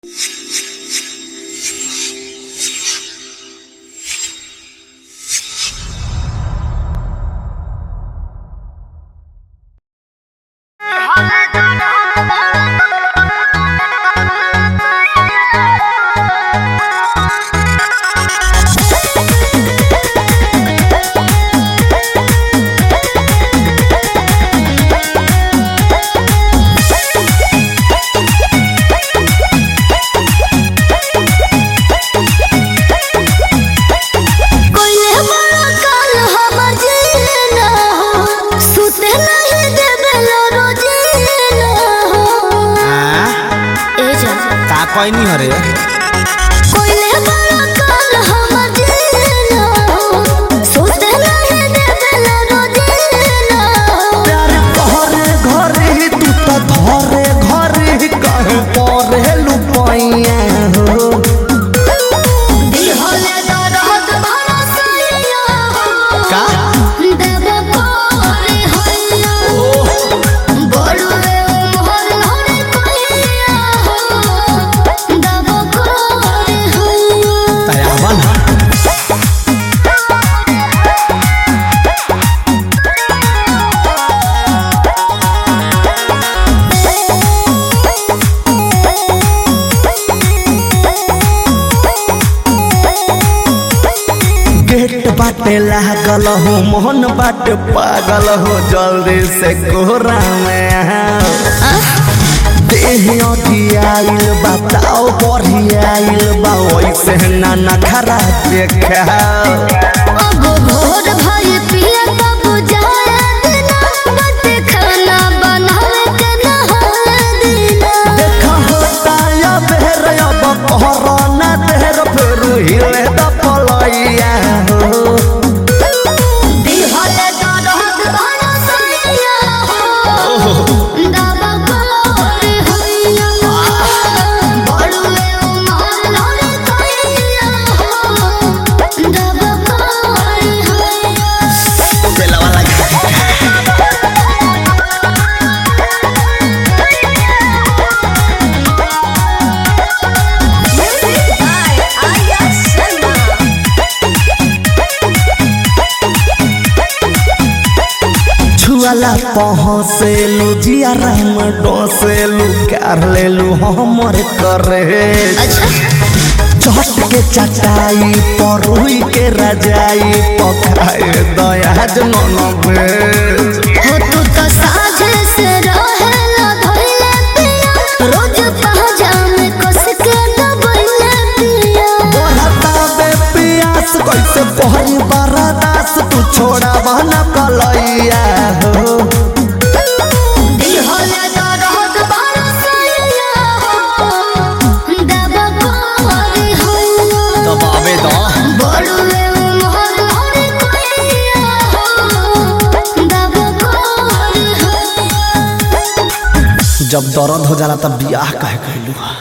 खैनी हरे कोइले बड़ा काल हमर जीना सोते नहीं देवेला रोजीना प्यार घरे घरे तू तो धरे घरे कहे परे लुपाइया हो दिहले दरद भरा सैया का देव कोरे हैया बड़ुए मोहर हरे कहिया देव कोरे हैया तयावन गेट बाटे लागल हो मोहन बाटे पागल हो जल्दी से कोहरा में आओ। देह अठियाइल बताओ बढ़ियाइल बा वैसे ना नखरा देखाओ अब भोर भई पिया तब जाए दिना बट खाना बनावे के नहा दिना देखा होता या बेर अब कोरोना देर फिर हिले द पलैया हो दिहले दरद भरा सैया दब कोरे हैया बड़ुए उमर लड़े कहिया दब कोरे हैया बेलवा लगा छुआला पहुँचेलू जियारा में डोसेलू कर लेलू हमर करे चट के चटाई परुई के रजाई पकाए दया जनन भेज हो तू तो साझे से रहेला धइले पिया रोज पहजाम कस के दबइले पिया बढ़ता बे पियास कैसे पहरी बरदास तू छोड़ा बहना कलैया हो दिहले दरद भरा सैया दब कोरे हैया दबावे द बड़ुए मोहर हरे कहिया दब कोरे हैया जब दर्द हो जाला तब बियाह कहे कहलू